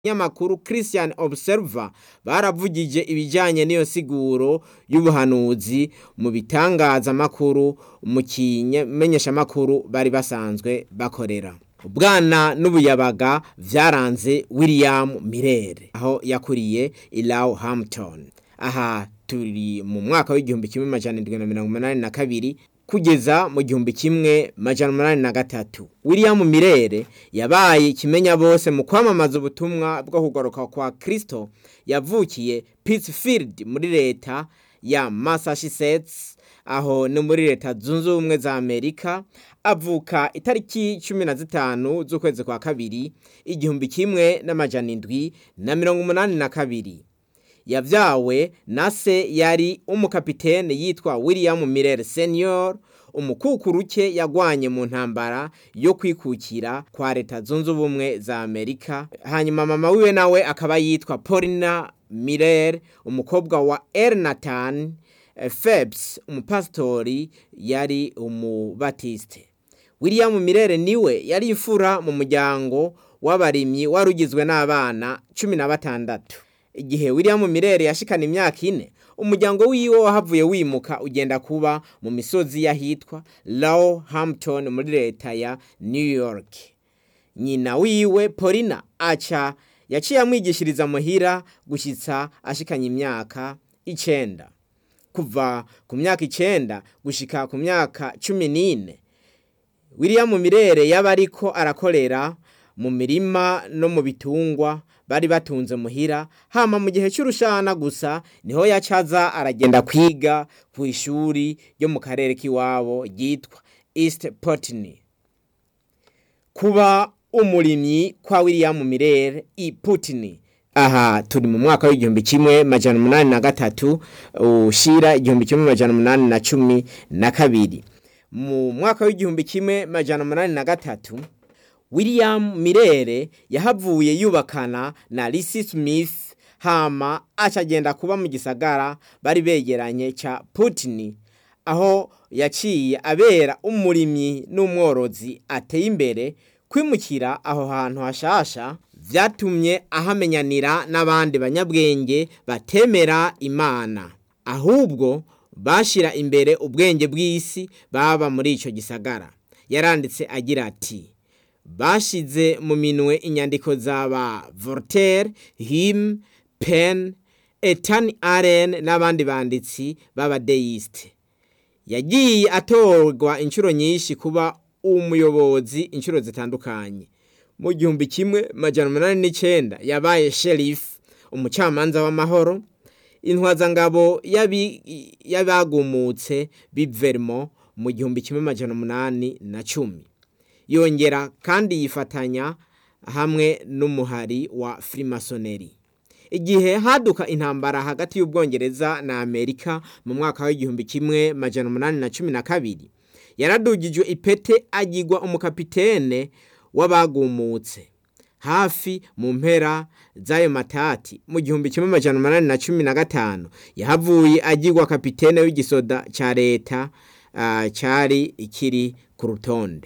nyamakuru Christian Observer baravugije ibijanye n'iyo siguro y'ubuhanuzi mu bitangazamakuru mu kimenyeshamakuru bari basanzwe bakorera ubwana n'ubuyabaga vyaranze William Mirere aho yakuriye Ilaw Hampton aha turi mu mwaka w'igihumbi kimwe majana indwi na mirongo umunani na kabiri kugeza mu gihumbi kimwe majana umunani na gatatu William Mirere yabaye ikimenya bose mu kwamamaza ubutumwa bwo kugaruka kwa Kristo yavukiye Pittsfield muri leta ya Massachusetts aho ni muri leta zunze ubumwe za Amerika avuka itariki cumi na zitanu z'ukwezi kwa kabiri igihumbi kimwe n'amajana indwi na mirongo umunani na kabiri yavyawe na se yari umukapitene yitwa William Miller Senior umukukuruke yagwanye mu ntambara yo kwikukira kwa leta zunze ubumwe za Amerika hanyuma mama wiwe nawe akaba yitwa Paulina Miller umukobwa wa Ernatan Phelps umupasitori yari umubatiste William Miller niwe yari imfura mu muryango w'abarimyi warugizwe n'abana cumi na batandatu igihe William Mirere yashikana imyaka ine umuryango wiwe wahavuye wimuka ugenda kuba mu misozi yahitwa Low Hampton muri leta ya New York nyina wiwe Paulina aca yaciye amwigishiriza muhira gushitsa ashikanye imyaka icenda kuva ku myaka icenda gushika ku myaka cumi n'ine William Mirere yaba ariko arakorera mu mirima no mu bitungwa bari batunze muhira hama mu gihe cy'urushana gusa niho yacaza aragenda kwiga ku ishuri ryo mu karere k'iwabo ryitwa East Putney kuba umurimyi kwa William Mirere i Putney aha turi mu mwaka w'igihumbi kimwe majana umunani na gatatu ushira igihumbi kimwe majana umunani na cumi na kabiri mu mwaka w'igihumbi kimwe majana umunani na gatatu William Mirere yahavuye yubakana na Lisi Smith hama acagenda kuba mu gisagara bari begeranye ca Putney aho yaciye abera umurimyi n'umworozi ateye imbere kwimukira aho hantu hashasha vyatumye ahamenyanira n'abandi banyabwenge batemera imana ahubwo bashira imbere ubwenge bw'isi baba muri ico gisagara yaranditse agira ati bashize mu minwe inyandiko z'aba Voltaire, Him, Penn, Ethan Allen n'abandi banditsi b'abadeiste. Yagiye atorwa inshuro nyinshi kuba umuyobozi inshuro zitandukanye. Mu gihumbi kimwe majana umunani n'icenda yabaye sheriff, umucamanza w'amahoro, intwazangabo y'abagumutse b'ivermo mu gihumbi kimwe majana umunani na cumi. yongera kandi yifatanya hamwe n'umuhari wa frimasoneri igihe haduka intambara hagati y'ubwongereza na amerika mu mwaka w'igihumbi kimwe majana umunani na cumi na kabiri yaradugijwe ipete agirwa umukapitene w'abagumutse hafi mu mpera z'ayo matati mu gihumbi kimwe majana umunani na cumi na gatanu yahavuye agirwa kapitene w'igisoda ca leta uh, cari ikiri ku rutonde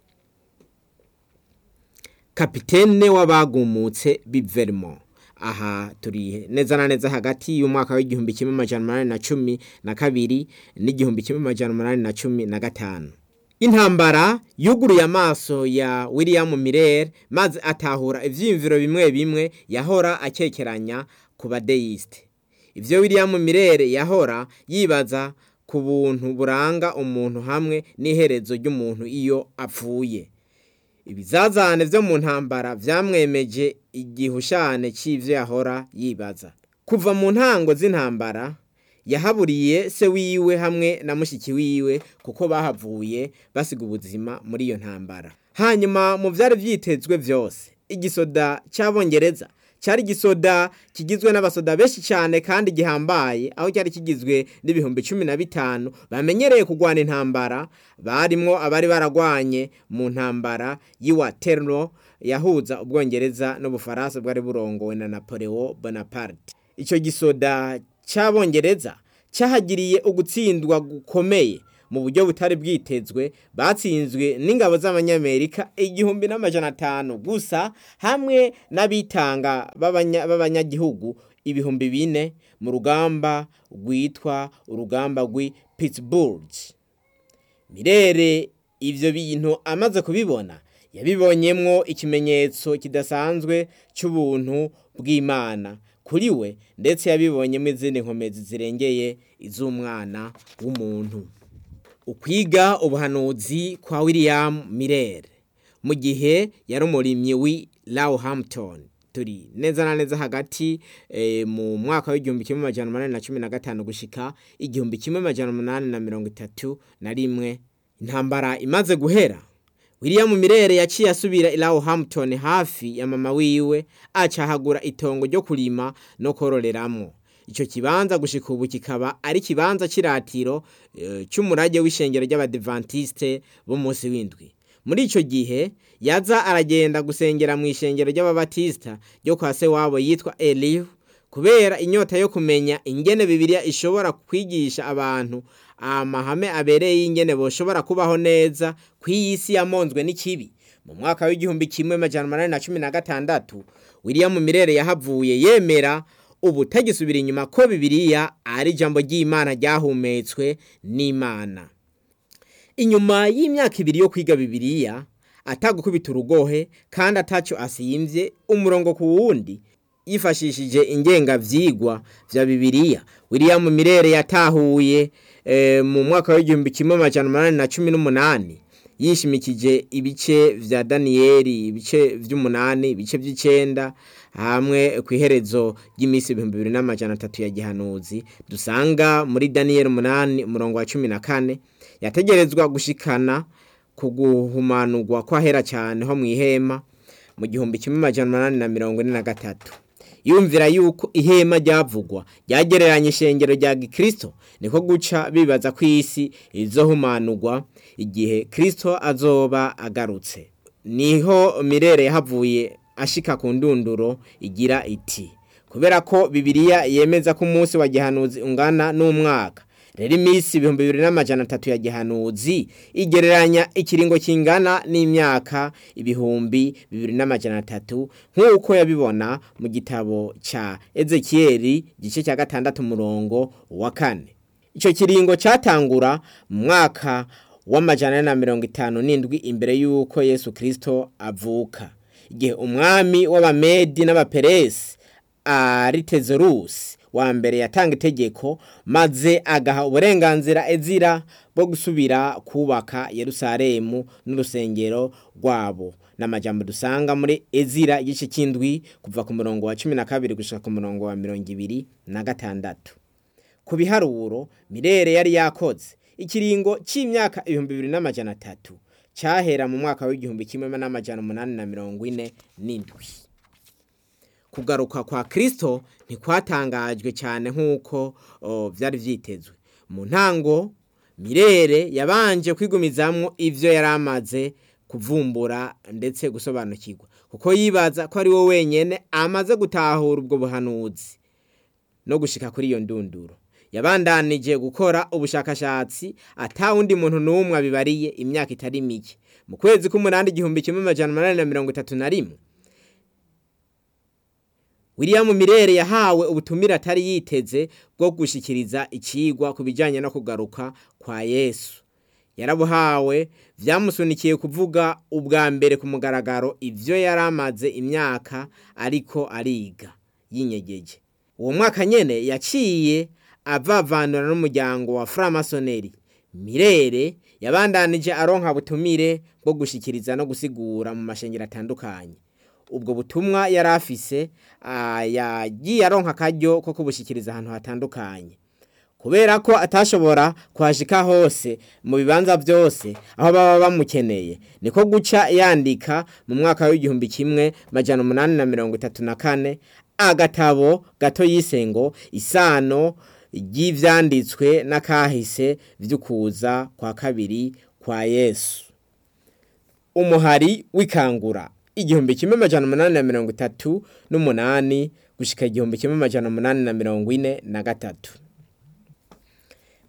kapitene w'abagumutse b'ivermo aha turi neza na neza hagati y'umwaka w'igihumbi kimwe amajana umunani na cumi na kabiri n'igihumbi kimwe amajana umunani na cumi na gatanu intambara yuguruye amaso ya william mirere maze atahura ivyiyumviro bimwe bimwe yahora akekeranya ku badeyiste ivyo william mirere yahora yibaza ku buntu buranga umuntu hamwe n'iherezo ry'umuntu iyo apfuye ibizazane vyo mu ntambara vyamwemeje igihushane c'ivyo yahora yibaza kuva mu ntango z'intambara yahaburiye se wiwe hamwe na mushiki wiwe kuko bahavuye basiga ubuzima muri iyo ntambara hanyuma mu vyari vyitezwe vyose igisoda c'abongereza cyari igisoda kigizwe n'abasoda benshi cyane kandi gihambaye aho cyari kigizwe n'ibihumbi cumi na bitanu bamenyereye kurwana intambara barimwo abari baragwanye mu ntambara y'iwaterlo yahuza ubwongereza n'ubufaransa bwari burongowe na napoleon bonaparte icyo gisoda cy'abongereza cyahagiriye ugutsindwa gukomeye mu buryo butari bwitezwe batsinzwe n'ingabo z'abanyamerika igihumbi n'amajana atanu gusa hamwe n'abitanga b'abanya- b'abanyagihugu ibihumbi bine mu rugamba rwitwa urugamba rw'i Pittsburgh mirere ivyo bintu amaze kubibona yabibonyemwo ikimenyetso kidasanzwe cy'ubuntu bw'imana kuri we ndetse yabibonyemo izindi nkomezi zirengeye iz'umwana w'umuntu ukwiga ubuhanuzi kwa william mirere mu gihe yari umurimyi w'i Roehampton turi neza na neza hagati eh, mu mwaka w'igihumbi kimwe amajana umunani na cumi na gatanu gushika igihumbi kimwe amajana umunani na mirongo itatu na rimwe intambara imaze guhera william mirere yaciye asubira i Roehampton hafi ya mama wiwe acahagura itongo ryo kurima no kororeramwo ico kibanza gushika ubu kikaba ari kibanza c'iratiro eh, c'umurage w'ishengero ry'abadventiste b'umunsi w'indwi muri ico gihe yaza aragenda gusengera mu ishengero ry'ababatista ryo kwa se wabo yitwa Elihu kubera inyota yo kumenya ingene bibiliya ishobora kwigisha abantu amahame abereye y'ingene boshobora kubaho neza ku iyi si yamonzwe n'ikibi mu mwaka w'igihumbi kimwe amajana umunani na cumi na gatandatu william mirere yahavuye yemera ubu tagisubira inyuma ko bibiliya ari ijambo ry'imana ryahumetswe n'imana inyuma y'imyaka ibiri yo kwiga bibiliya atagukubita urugohe kandi ataco asimvye umurongo ku wundi yifashishije ingengavyigwa vya bibiliya william mirere yatahuye e, mu mwaka w'igihumbi kimwe amajana umunani na cumi n'umunani yishimikije ibice vya daniyeli ibice vy'umunani ibice vy'icenda hamwe ku iherezo ry'iminsi ibihumbi bibiri n'amajana atatu ya gihanuzi dusanga muri daniyeli umunani umurongo wa cumi na kane yategerezwa gushikana ku guhumanurwa kwahera cyane ho mu ihema mu gihumbi kimwe amajana umunani na mirongo ine na gatatu yumvira yuko ihema ryavugwa ryagereranya ishengero rya gikristo niko guca bibaza ko isi izohumanurwa igihe kristo azoba agarutse niho mirere yahavuye ashika ku ndunduro igira iti kubera ko bibiliya yemeza ko umunsi wa gihanuzi ungana n'umwaka rero iminsi ibihumbi bibiri n'amajana atatu ya gihanuzi igereranya ikiringo kingana n'imyaka ibihumbi bibiri n'amajana atatu nk'uko yabibona mu gitabo ca ezekiyeli igice cya gatandatu umurongo wa kane icyo kiringo cyatangura mu mwaka w'amajana ane na mirongo itanu n'indwi imbere y'uko yesu kirisito avuka igihe umwami w'abamedi n'abaperesi aritezerusi wa mbere yatanga itegeko maze agaha uburenganzira ezira bwo gusubira kubaka yerusalemu n'urusengero rwabo n'amajambo dusanga muri ezira igice cy'indwi kuva ku murongo wa cumi na kabiri gushika ku murongo wa mirongo ibiri na gatandatu ku biharuro mirere yari yakoze ikiringo c'imyaka ibihumbi bibiri n'amajana atatu cyahera mu mwaka w'igihumbi kimwe n'amajana umunani na mirongo ine n'indwi kugaruka kwa kristo ntikwatangajwe cyane nk'uko byari byitezwe mu ntango mirere yabanje kwigumizamwo ibyo yari amaze kuvumbura ndetse gusobanukirwa kuko yibaza ko ari we wenyine amaze gutahura ubwo buhanuzi no gushika kuri iyo ndunduro yabandanije gukora ubushakashatsi atawundi muntu n'umwe abibariye imyaka itari mike mu kwezi k'umunani igihumbi kimwe amajana umunani na mirongo itatu na rimwe william mirere yahawe ubutumire atari yiteze bwo gushikiriza ikigwa ku bijyanye no kugaruka kwa yesu yarabuhawe byamusunikiye kuvuga ubwa mbere ku mugaragaro ibyo yari amaze imyaka ariko ariga yinyegeje uwo mwaka nyine yaciye avavanura n'umuryango wa framasoneri mirere yabandanije aronka butumire bwo gushikiriza no gusigura mu mashengero atandukanye ubwo butumwa yari afise yagiye aronka akaryo ko kubushyikiriza ahantu hatandukanye kubera ko atashobora kuhashika hose mu bibanza byose aho baba bamukeneye niko guca yandika mu mwaka w'igihumbi kimwe majana umunani na mirongo itatu na kane agatabo gato yise ngo isano ry'ibyanditswe n'akahise by'ukuza kwa kabiri kwa yesu umuhari w'ikangura igihumbi kimwe amajana umunani na mirongo itatu n'umunani gushika igihumbi kimwe amajana umunani na mirongo ine na gatatu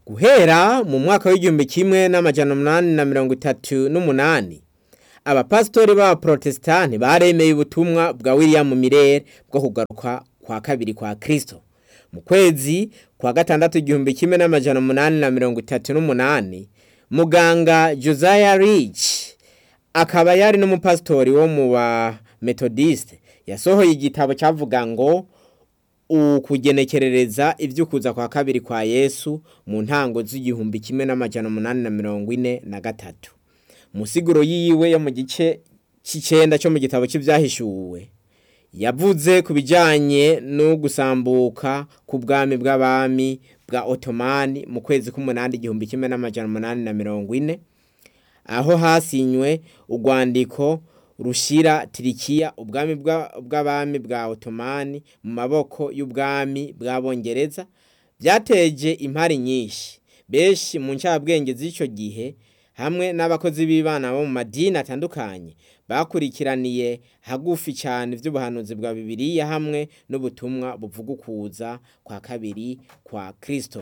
guhera mu mwaka w'igihumbi kimwe n'amajana umunani na mirongo itatu n'umunani abapasitori b'abaprotestani baremeye ubutumwa bwa william mirere bwo kugaruka kwa kabiri kwa kristo mu kwezi kwa gatandatu igihumbi kimwe n'amajana umunani na mirongo itatu n'umunani muganga josiah rich akaba yari n'umupasitori wo mu ba metodiste yasohoye igitabo cyavuga ngo ukugenekerereza iby'ukuza kwa kabiri kwa yesu mu ntango z'igihumbi kimwe n'amajana umunani na mirongo ine na gatatu musiguro yiwe yo mu gice cy'icenda cyo mu gitabo cy'ibyahishuwe yavuze ku bijyanye no gusambuka ku bwami bw'abami bwa otomani mu kwezi k'umunani igihumbi kimwe n'amajana umunani na mirongo ine aho hasinywe urwandiko rushira tirikiya ubwami bw'abami bwa otomani mu maboko y'ubwami bw'abongereza byateje impari nyinshi benshi mu ncabwenge z'icyo gihe hamwe n'abakozi b'ibana bo mu madini atandukanye bakurikiraniye hagufi cyane iby'ubuhanuzi bwa bibiliya hamwe n'ubutumwa buvuga ukuza kwa kabiri kwa kirisito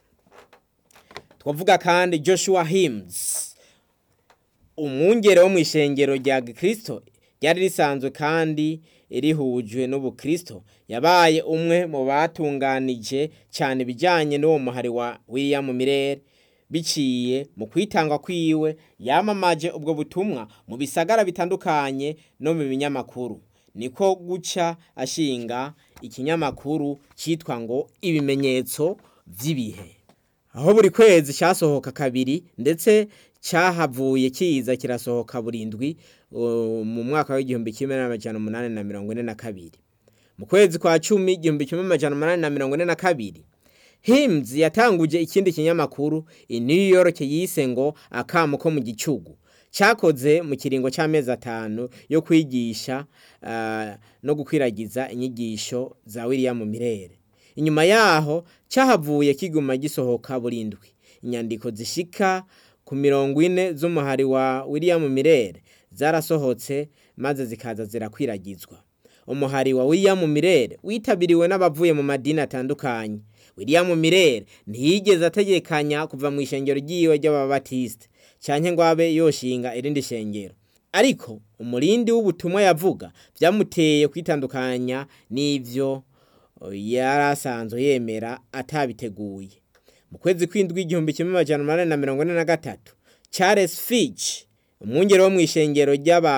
twavuga kandi joshua hims umwungere wo mu ishengero rya kirisito ryari risanzwe kandi rihujwe n'ubukristo yabaye umwe mu batunganije cyane ibijyanye n'uwo muhari wa william mirere biciye mu kwitanga kwiwe yamamaje ubwo butumwa mu bisagara bitandukanye no mu binyamakuru niko guca ashinga ikinyamakuru cyitwa ngo ibimenyetso by'ibihe aho buri kwezi cyasohoka kabiri ndetse cyahavuye kiza kirasohoka burindwi mu mwaka w'igihumbi kimwe n'amajana umunani na mirongo ine na kabiri mu kwezi kwa cumi igihumbi kimwe n'amajana umunani na mirongo ine na kabiri hims yatanguje ikindi kinyamakuru i new york yise ngo akamu ko mu gicugu cyakoze mu kiringo cy'amezi atanu yo kwigisha no gukwiragiza inyigisho za william mirere inyuma yaho cyahavuye kiguma gisohoka burindwi inyandiko zishika ku mirongo ine z'umuhari wa william mirere zarasohotse maze zikaza zirakwiragizwa umuhari wa william mirere witabiriwe n'abavuye mu madini atandukanye william mirere ntiyigeze ategekanya kuva mu ishengero ry'iwe ry'ababatisite cyane ngo abe yoshinga irindi shengero ariko umurindi w'ubutumwa yavuga byamuteye kwitandukanya n'ibyo yari asanzwe yemera atabiteguye mu kwezi kw'indwi igihumbi kimwe amajana umunani na mirongo ine na gatatu charles fitch umwungere wo mu ishengero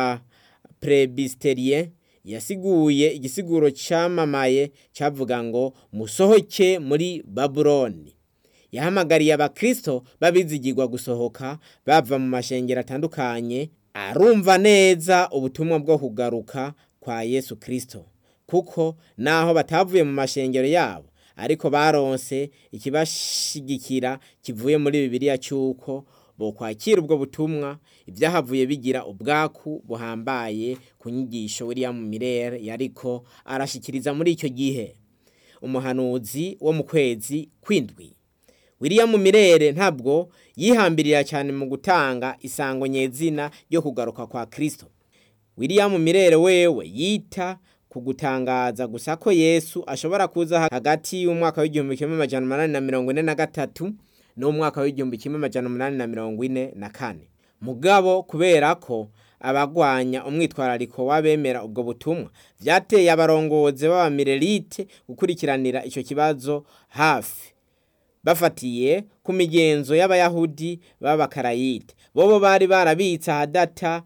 ry'abaprebisterie yasiguye igisiguro cyamamaye cyavuga ngo musohoke muri babuloni yahamagariye abakristo babizigirwa gusohoka bava mu mashengero atandukanye arumva neza ubutumwa bwo kugaruka kwa yesu kristo kuko naho batavuye mu mashengero yabo ariko baronse ikibashigikira kivuye muri bibiliya cy'uko bokwakira ubwo butumwa ibyahavuye bigira ubwaku buhambaye ku nyigisho william mirere yariko arashikiriza muri icyo gihe umuhanuzi wo mu kwezi kw'indwi william mirere ntabwo yihambirira cyane mu gutanga isango nyezina ryo kugaruka kwa kristo william mirere wewe yita ku gutangaza gusa ko yesu ashobora kuza hagati y'umwaka w'igihumbi kimwe amajana umunani na mirongo ine na gatatu n'umwaka w'igihumbi kimwe amajana umunani na mirongo ine na kane mugabo kubera ko abagwanya umwitwarariko w'abemera ubwo butumwa byateye abarongozi b'abamirelite gukurikiranira icyo kibazo hafi bafatiye ku migenzo y'abayahudi b'abakarayite bobo bari barabitse ahadata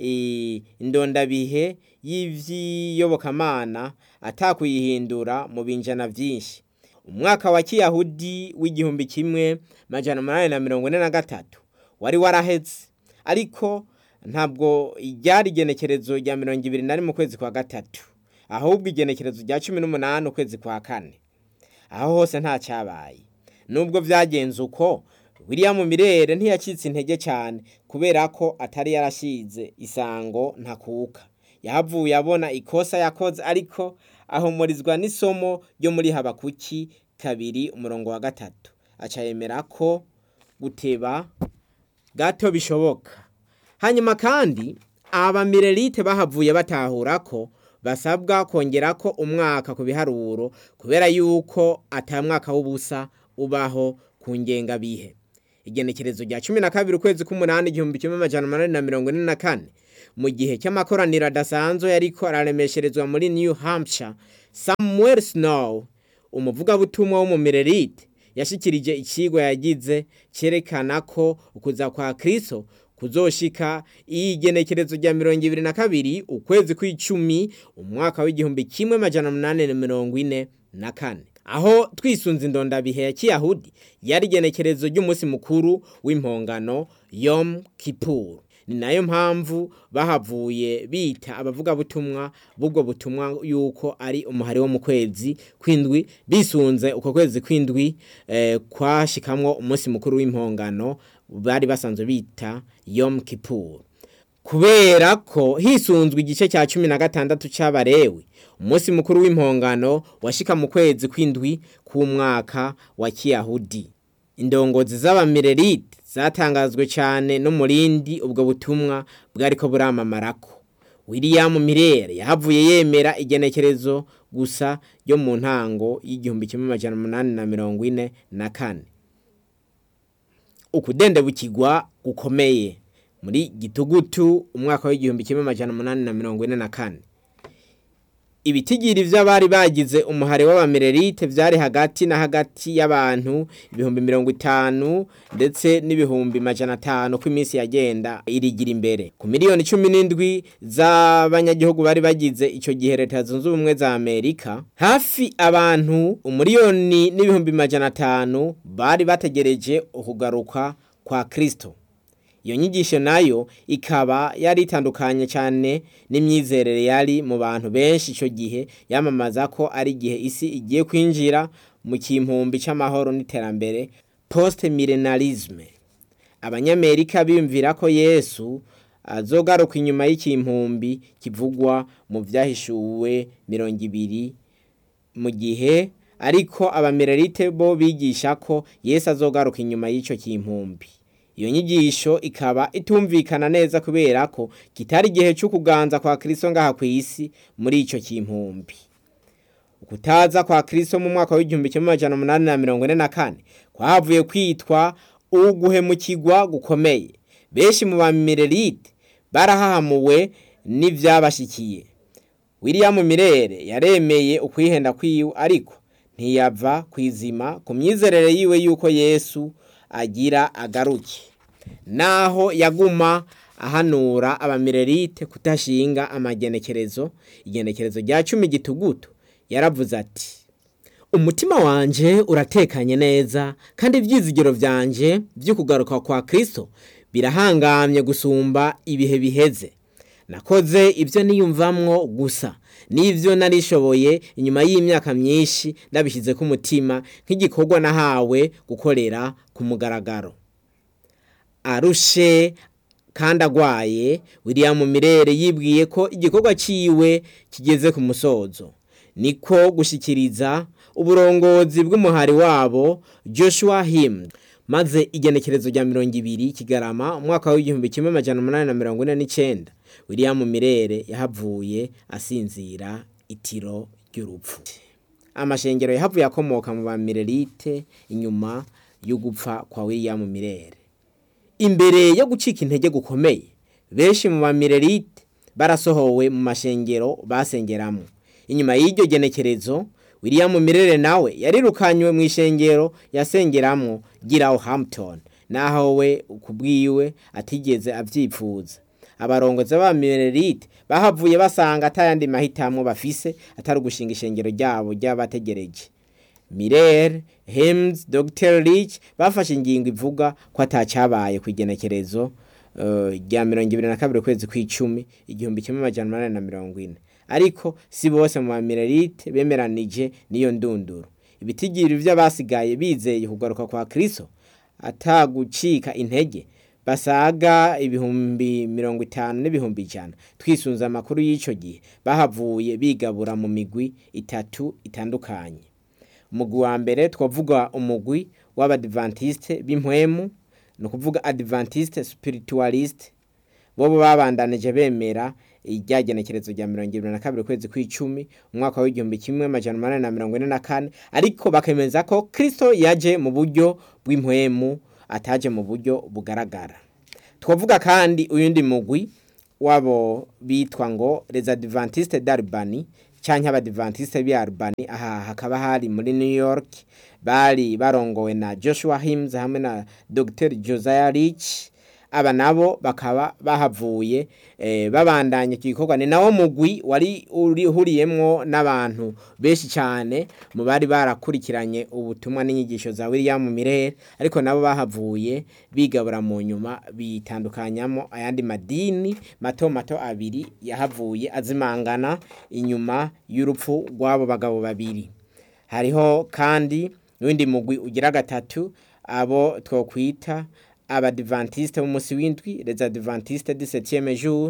indondabihe y'iby'iyobokamana atakuyihindura mu binjana byinshi umwaka wa kiyahudi w'igihumbi kimwe majana umunani na mirongo ine na gatatu wari warahetse ariko ntabwo ryari igenekerezo rya mirongo ibiri na rimwe ukwezi kwa gatatu ahubwo igenekerezo rya cumi n'umunani ukwezi kwa kane aho hose nta cyabaye nubwo byagenze uko william mirere ntiyacitse intege cyane kubera ko atari yarashize isango ntakuka yahavuye abona ikosa yakoze ariko ahumurizwa n'isomo ryo muri habakuki kabiri umurongo wa gatatu aca yemera ko guteba gato bishoboka hanyuma kandi abamirelite bahavuye batahura ko basabwa kongera ko umwaka ku biharuro kubera yuko atamwaka w'ubusa ubaho ku ngengabihe igenekerezo rya cumi na kabiri ukwezi k'umunani igihumbi kimwe amajana umunani na mirongo ine na kane mu gihe cy'amakoraniro adasanzwe yariko araremesherezwa muri new hampshire samuel snow umuvugabutumwa w'umumererite yashikirije ikigwa yagize cyerekana ko ukuza kwa kristo kuzoshika igenekerezo rya mirongo ibiri na kabiri ukwezi kw'icumi umwaka w'igihumbi kimwe amajana umunani na mirongo ine na kane aho twisunze indondabihe ya kiyahudi yari igenekerezo ry'umunsi mukuru w'impongano yom kipur ni nayo mpamvu bahavuye bita abavugabutumwa b'ubwo butumwa yuko ari umuhari wo mu kwezi kw'indwi bisunze uko kwezi kw'indwi eh, kwashikamwo umunsi mukuru w'impongano bari basanzwe bita yom kipur kubera ko hisunzwe igice cya cumi na gatandatu c'abarewi umunsi mukuru w'impongano washika mu kwezi kw'indwi k'umwaka wa kiyahudi indongozi z'abamirerite zatangazwe cyane no murindi ubwo butumwa bwariko buramamamarako william mirere yahavuye yemera igenekerezo gusa ryo mu ntango y'igihumbi kimwe amajana umunani na mirongo ine na kane ukudendebukirwa gukomeye muri gitugutu umwaka w'igihumbi kimwe amajana umunani na mirongo ine na kane ibitigiri vy'abari bagize umuhari w'abamererite vyari hagati na hagati y'abantu ibihumbi mirongo itanu ndetse n'ibihumbi majana atanu ko iminsi yagenda irigira imbere ku miliyoni cumi n'indwi z'abanyagihugu bari bagize ico gihe leta zunze ubumwe za amerika hafi abantu umuriyoni n'ibihumbi majana atanu bari bategereje ukugaruka kwa kristo iyo nyigisho nayo ikaba yari itandukanye cyane n'imyizerere yari mu bantu benshi icyo gihe yamamaza ko ari igihe isi igiye kwinjira mu kimpumbi cy'amahoro n'iterambere post milenarisme abanyamerika biyumvira ko yesu azogaruka inyuma y'ikimpumbi kivugwa mu byahishuwe mirongo ibiri mu gihe ariko abamererite bo bigisha ko yesu azogaruka inyuma y'icyo kimpumbi iyo nyigisho ikaba itumvikana neza kubera ko kitari igihe cyo kuganza kwa kristo ngaha ku isi muri icyo kimpumbi ukutaza kwa kristo mu mwaka w'igihumbi kimwe amajana umunani na mirongo ine na kane kwahavuye kwitwa uguhemukirwa gukomeye benshi mu bamirerite barahahamuwe n'ivyabashikiye william mirere yaremeye ukwihenda kwiwe ariko ntiyava kwizima ku myizerere yiwe yuko yesu agira agaruke naho yaguma ahanura abamirerite kudashinga amagenekerezo igenekerezo rya cumi gitugutu yaravuze ati umutima wanje uratekanye neza kandi ibyizigiro byanje byo kugaruka kwa kristo birahangamye gusumba ibihe biheze nakoze ibyo niyumvamwo gusa n'ibyo narishoboye inyuma y'imyaka myinshi ndabishyize ku mutima nk'igikorwa nahawe gukorera ku mugaragaro arushe kandi agwaye william mirere yibwiye ko igikorwa ciwe kigeze ku musozo niko gushyikiriza uburongozi bw'umuhari wabo joshua him maze igenekerezo rya mirongo ibiri kigarama umwaka w'igihumbi kimwe amajana umunani na mirongo ine n'icyenda william mirere yahavuye asinzira itiro ry'urupfu amashengero yahavuye akomoka mu bamirerite inyuma yo gupfa kwa william mirere imbere yo gucika intege gukomeye benshi mu bamirerite barasohowe mu mashengero basengeramo inyuma y'iryo genekerezo william mirere nawe yarirukanywe mu ishengero yasengeramo giraho hampton naho we kubwiwe atigeze abyipfuza abarongozi b'abamirerite bahavuye basanga atayandi mahitamo bafise atari ugushinga ishengero ryabo ry'abategereje mirere hems dr rich bafashe ingingo ivuga ko atacyabaye ku igenekerezo rya mirongo ibiri na kabiri ukwezi kw'icumi igihumbi kimwe amajana umunani na mirongo ine ariko si bose mu bamirerite bemeranije n'iyo ndunduro ibitigiri by'abasigaye bizeye kugaruka kwa kristo atagucika intege basaga ibihumbi mirongo itanu n'ibihumbi ijana twisunze amakuru y'icyo gihe bahavuye bigabura mu migwi itatu itandukanye umugwi wa mbere twavuga umugwi w'abadivantisite b'impwemu ni ukuvuga adventiste spiritualiste bo babandanije bemera rya genekerezo rya mirongo irindwi na kabiri ukwezi kw'icumi umwaka w'igihumbi kimwe amajana umunani na mirongo ine na kane ariko bakemeza ko kristo yaje mu buryo bw'impwemu ataje mu buryo bugaragara twavuga kandi uyundi mugwi wabo bitwa ngo les adventistes d'Albany canke abadivantiste b'i Albany aha hakaba hari muri New York bari barongowe na Joshua Himes hamwe na Dr Josiah Rich aba nabo bakaba bahavuye eh, babandanya iki gikorwa ni nawo mugwi wari urihuriyemwo n'abantu benshi cyane mu bari barakurikiranye ubutumwa n'inyigisho za William Mirere ariko nabo bahavuye bigabura mu nyuma bitandukanyamo ayandi madini mato mato abiri yahavuye azimangana inyuma y'urupfu rw'abo bagabo babiri hariho kandi n'uwundi mugwi ugira gatatu abo twokwita abadivantiste b'umunsi w'indwi les adventistes du septième jour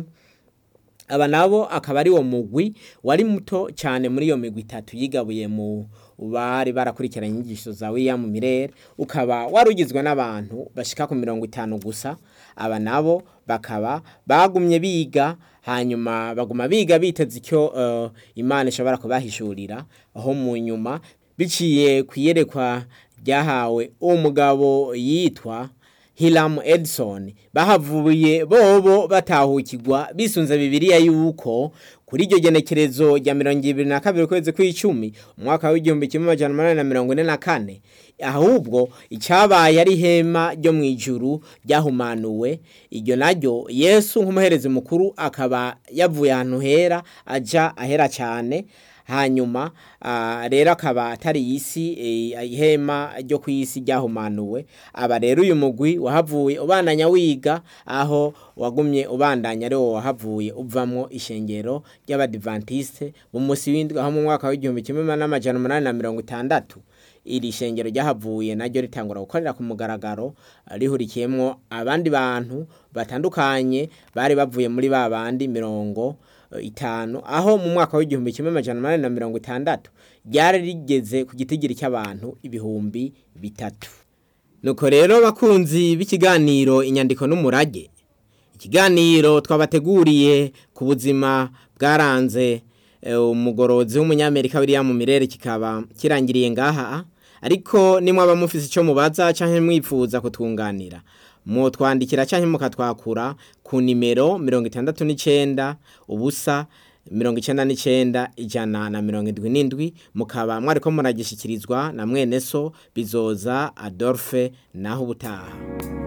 aba nabo akaba ari wo mugwi wari muto cyane muri iyo migwi itatu yigabuye mu bari barakurikiranye inyigisho za William Mirere ukaba warugizwe n'abantu bashika ku mirongo itanu gusa aba nabo bakaba bagumye biga hanyuma baguma biga biteze icyo uh, Imana ishobora kubahishurira aho mu nyuma biciye kuyerekwa ryahawe umugabo yitwa Hiram Edson bahavuye bobo batahukirwa bisunze bibiliya yuko kuri iryo genekerezo rya mirongo ibiri na kabiri ukwezi kw'icumi umwaka w'igihumbi kimwe amajana umunani na mirongo ine na kane ahubwo icyabaye ari ihema ryo mu ijuru ryahumanuwe iryo naryo yesu nk'umuherezi mukuru akaba yavuye ahantu hera aja ahera cyane hanyuma rero akaba atari isi ihema ryo ku isi ryahumanuwe aba rero uyu mugwi wahavuye ubandanya wiga aho wagumye ubandanya ari wo wahavuye uvamo ishengero ry'abadivantiste mu munsi w'indwi aho mu mwaka w'igihumbi kimwe n'amajana umunani na mirongo itandatu iri shengero ryahavuye naryo ritangura gukorera ku mugaragaro rihurikiyemo abandi bantu batandukanye bari bavuye muri ba bandi mirongo itanu aho mu mwaka w'igihumbi kimwe amajana umunani na mirongo itandatu ryari rigeze ku gitigiri cy'abantu ibihumbi bitatu nuko rero bakunzi b'ikiganiro inyandiko n'umurage ikiganiro twabateguriye ku buzima bwaranze umugorozi w'umunyamerika William Mirere kikaba kirangiriye ngaha ariko nimwaba mufise icyo mubaza cyangwa mwifuza kutwunganira mutwandikira cyangwa mukatwakura ku nimero mirongo itandatu n'icyenda ubusa mirongo icyenda n'icyenda ijana na mirongo indwi n'indwi mukaba mwari ko muragishyikirizwa na mwene so bizoza adolphe naho ubutaha